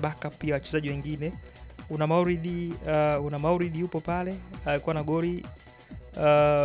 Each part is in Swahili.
backup pia wachezaji wengine. Una Mauridi uh, una Mauridi yupo pale alikuwa na goli uh,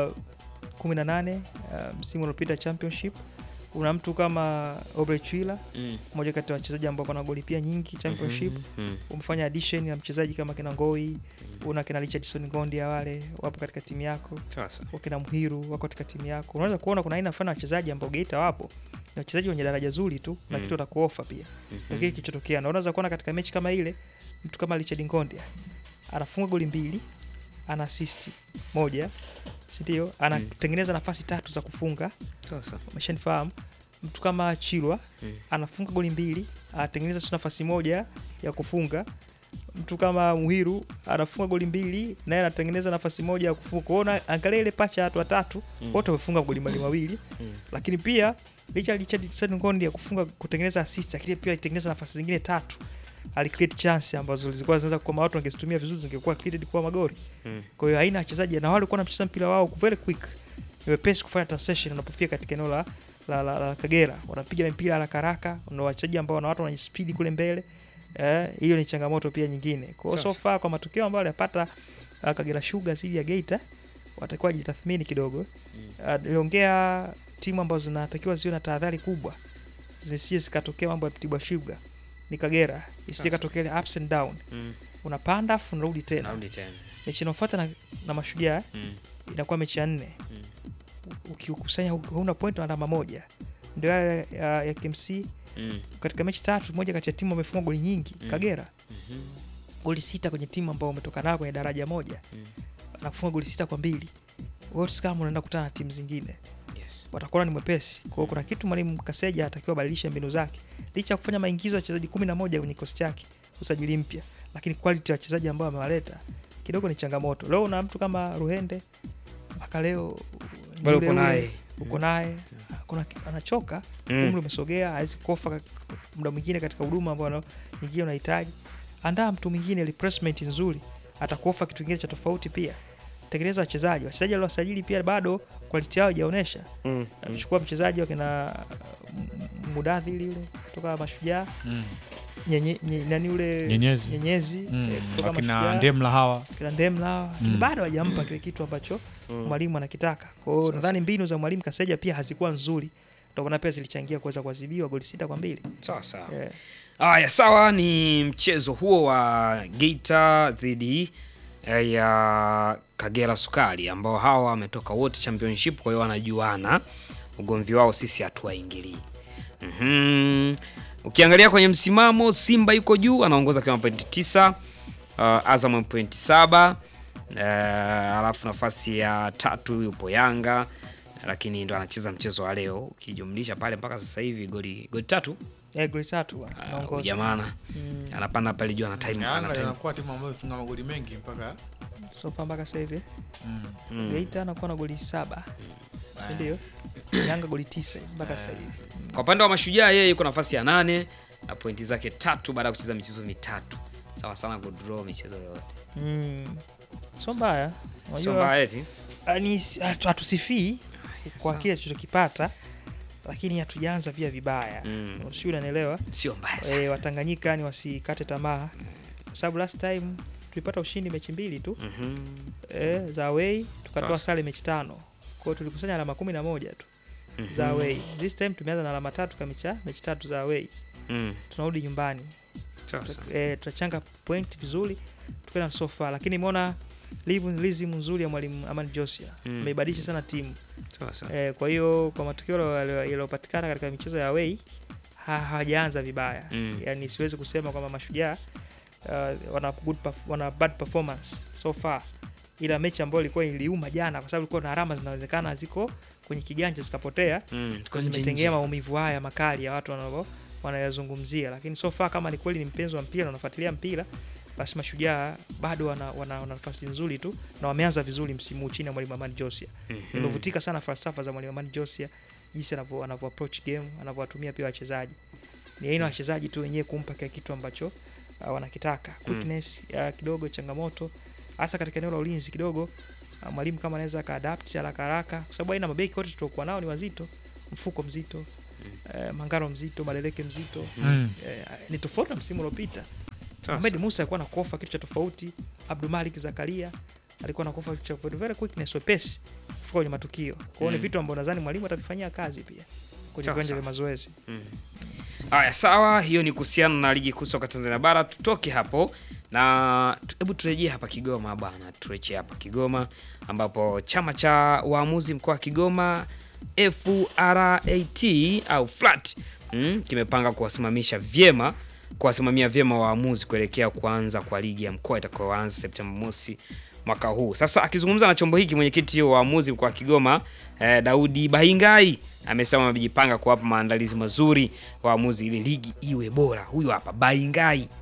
18 uh, msimu uliopita championship. Una mtu kama Aubrey Chwila Mm. mmoja kati ya wachezaji ambao wana goli pia nyingi championship. Mhm. Umefanya addition ya mchezaji kama kina Ngoi, una kina Richardson Ngondi wale wapo katika timu yako Sasa. wakina Mhiru wako katika timu yako. Unaweza kuona kuna aina fulani ya wachezaji ambao Geita wapo ni wachezaji wenye daraja zuri tu na Mm. kitu watakuofa pia Mhm. mm kile kilichotokea, na unaweza kuona katika mechi kama ile mtu kama Richard Ngondi anafunga goli mbili, ana assist moja, si ndio? Anatengeneza nafasi tatu za kufunga, Sasa. umeshanifahamu. Mtu kama Chilwa Mm. anafunga goli mbili, anatengeneza tu nafasi moja ya kufunga. Mtu kama Muhiru anafunga goli mbili, naye anatengeneza nafasi moja ya kufunga. Kwa hiyo una- angalia ile pacha ya watu watatu Mm. wote wamefunga goli mbali mawili, Mm. lakini pia licha ya Richard Ngondi ya kufunga kutengeneza assist, lakini pia alitengeneza nafasi zingine tatu, alicreate chance ambazo zilikuwa zinaweza kama watu wangezitumia vizuri zingekuwa created kwa magoli. Mm. Kwa hiyo aina ya wachezaji na wale walikuwa wanacheza mpira wao very quick, ni wepesi kufanya transition wanapofika katika eneo la, la, la, la Kagera, wanapiga mpira haraka haraka, na wachezaji ambao wana watu wenye speed kule mbele. Eh, hiyo ni changamoto pia nyingine. Kwa hiyo so Sasa. far kwa matokeo ambayo alipata uh, Kagera Sugar dhidi ya Geita watakuwa wajitathmini kidogo. Uh, niliongea timu ambazo zinatakiwa ziwe na tahadhari kubwa zisije zikatokea mambo ya Mtibwa Sugar ni Kagera, isije Sasa. katokea ile ups and down, Mm. unapanda afu unarudi tena. Narudi tena. Mechi inayofuata na, na Mashujaa Mm. inakuwa mechi ya nne. Mm. Ukikusanya huna point na alama moja, ndio yale ya, ya KMC Mm. katika mechi tatu, moja kati ya timu wamefunga goli nyingi Mm. Kagera Mhm. goli sita kwenye timu ambao umetoka nayo kwenye daraja moja Mm. na kufunga goli sita kwa mbili. Wote kama unaenda kukutana na timu zingine Yes. watakuwa ni mwepesi. Kwa hiyo kuna kitu mwalimu Kaseja anatakiwa abadilishe mbinu zake, licha ya kufanya maingizo ya wachezaji kumi na moja kwenye kikosi chake, usajili mpya, lakini quality ya wachezaji ambao amewaleta kidogo ni changamoto. Leo una mtu kama Ruhende mpaka leo ni Bado yule uko yule, naye. uko naye kuna anachoka, Mm. umri umesogea, hawezi kofa ka- muda mwingine katika huduma ambayo nyingine unahitaji. Andaa mtu mwingine, replacement nzuri, atakuofa kitu kingine cha tofauti pia. Tengeneza wachezaji, wachezaji waliowasajili pia bado quality yao haijaonyesha Mm. amechukua mchezaji wakina Mudadhili yule kutoka Mashujaa Mm. nyenye, nye, nani yule Nyenyezi. Nyenyezi Mm. eh, kutoka wakina Mashujaa, Ndemla hawa kina Ndemla lakini Mm. bado hajampa kile kitu ambacho Mm. mwalimu anakitaka. Kwa hiyo Sasa. nadhani mbinu za mwalimu Kaseja pia hazikuwa nzuri, ndio maana pia zilichangia kuweza kuadhibiwa goli sita kwa mbili. Sawa sawa. Eh, Haya, sawa, ni mchezo huo wa Geita dhidi eh, ya Kagera Sukari ambao hawa wametoka wote championship, kwa hiyo wanajuana. Ugomvi wao sisi hatuwaingilii. Mhm. Ukiangalia kwenye msimamo, Simba yuko juu anaongoza kwa pointi tisa, uh, Azam pointi saba, uh, alafu nafasi ya tatu yupo Yanga lakini ndo anacheza mchezo wa leo, ukijumlisha pale mpaka sasa hivi goli goli tatu eh, goli tatu Ah, anaongoza. jamana Mm, anapanda pale juu ana time ana Yanga time inakuwa timu ambayo ifunga magoli mengi mpaka so far mpaka sasa hivi mm. Mm. Geita anakuwa na goli saba, si ndio? Yanga goli tisa mpaka sasa hivi. Kwa upande wa Mashujaa yeye yuko nafasi ya nane na pointi zake tatu baada ya kucheza michezo mitatu, sawa sana kudraw michezo yote, Mm. So mbaya. sio Unajua mbaya eti Ah, ni hatu- hatusifii kwa sawa. kile tulichokipata, lakini hatujaanza pia vibaya Mm. sio, unanielewa? sio mbaya sana. E, Watanganyika ni wasikate tamaa, kwa sababu last time tulipata ushindi mechi mbili tu Mhm. e, za away tukatoa Sasa. sare mechi tano, kwa hiyo tulikusanya alama kumi na moja tu Mhm. za away. This time tumeanza na alama tatu kamicha mechi tatu za away, Mm. tunarudi nyumbani Sawa sawa. e, tutachanga point vizuri tukaenda so far, lakini imeona lizimu nzuri ya mwalimu Amani Josia Mm. ameibadilisha sana timu Sawa sawa. Eh, kwa hiyo kwa matokeo yaliyo- yaliyopatikana katika michezo ya away ha- hawajaanza vibaya Mm. yani siwezi kusema kwamba mashujaa uh, wana, good perf- wana bad performance so far ila mechi ambayo ilikuwa iliuma jana kwa sababu ilikuwa na alama zinawezekana ziko kwenye kiganja zikapotea Mm. kwa Kwa nje zimetengea nje. maumivu haya makali ya watu wanao wanayazungumzia lakini so far kama ni kweli ni mpenzi wa mpira na unafuatilia mpira basi mashujaa bado wana, wana, wana nafasi nzuri tu na wameanza vizuri msimu huu chini ya mwalimu Amani Josia Mhm. nimevutika sana falsafa za mwalimu Amani Josia, jinsi anavyo anavyo approach game, anavyowatumia pia wachezaji. Ni aina ya wachezaji tu wenyewe kumpa kile kitu ambacho uh, wanakitaka. Quickness uh, kidogo changamoto hasa katika eneo la ulinzi kidogo. Uh, mwalimu kama anaweza akaadapt haraka haraka, kwa sababu aina mabeki wote tuliokuwa nao ni wazito, mfuko mzito, uh, Mangaro mzito, Maleleke mzito Mm. eh, ni tofauti na msimu uliopita. Ahmed Musa alikuwa na kofa kitu cha tofauti. Abdul Malik Zakaria alikuwa na kofa kitu cha tofauti. Very quickness, wepesi kufika kwenye matukio. Kwa hiyo ni Mm. vitu ambavyo nadhani mwalimu atavifanyia kazi pia kwenye Sawa, viwanja sawa. vya mazoezi. Haya, sawa, hiyo ni kuhusiana na ligi kuu soka Tanzania bara. Tutoke hapo na tu- hebu turejee hapa Kigoma bwana, turejee hapa Kigoma ambapo chama cha waamuzi mkoa wa Kigoma FRAT au FLAT mm, kimepanga kuwasimamisha vyema kuwasimamia vyema waamuzi kuelekea kuanza kwa ligi ya mkoa itakayoanza Septemba mosi mwaka huu. Sasa akizungumza na chombo hiki mwenyekiti wa waamuzi mkoa wa Kigoma eh, Daudi Bahingai amesema wamejipanga kuwapa maandalizi mazuri waamuzi ili ligi iwe bora. Huyu hapa Bahingai.